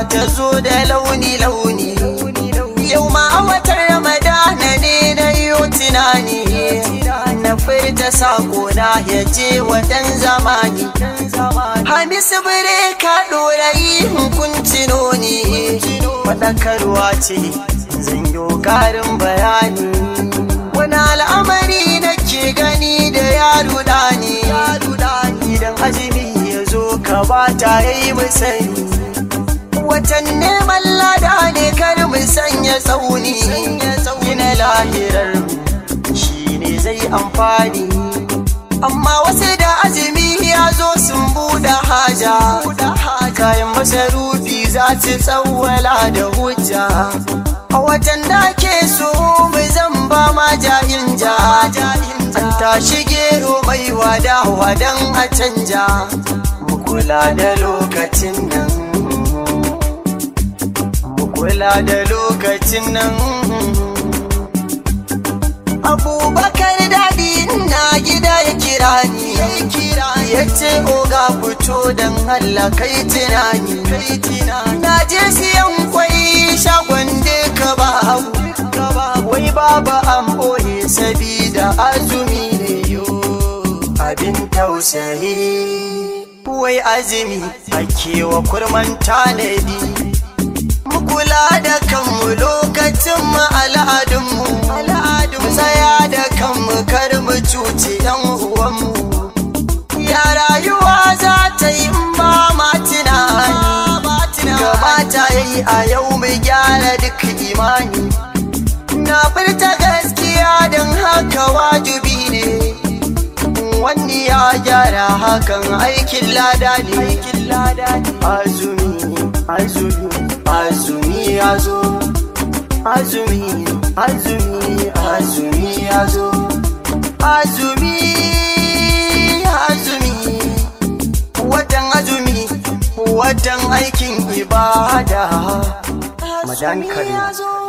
ta zo da launi-launi yau ma a watan ramadana ne na yi tunani na furta sako na ya je wadan zamani hamisu bire ka ɗorayi hukunci noni faɗakarwa ce zan yi ƙarin bayani wani al'amari na ke gani da yaro ɗani idan azumi ya zo ka ba ta yi musani watan neman lada ne kar mu sanya tsauni gina lahirar shi ne zai amfani amma wasu da azumi ya zo sun buɗe haja kayan masarufi za su tsawwala da hujja a watan da ke so mu zan ba ma jahin ja an tashi gero mai wada wadan a canja mu kula da lokacin nan kula da lokacin nan abubakar daɗi na gida ya kira ni ya ce oga fito don Allah kai tunani na je siyan kwai shagon da ka ba wai baba an boye sabida azumi ne yo abin tausayi wai azumi ake wa kurman tanadi kula da kanmu lokacin mu al'adunmu al'adun tsaya da kanmu kar mu cuci yan uwanmu ya rayuwa za ta yi ba ma tunani gabata ya yi a yau mu gyara duk imani na furta gaskiya don haka wajibi ne wani ya gyara hakan aikin lada ne azumi azumi azumi ya zo azumi azumi azumi ya zo azumi azumi watan azumi watan aikin ibada madan kare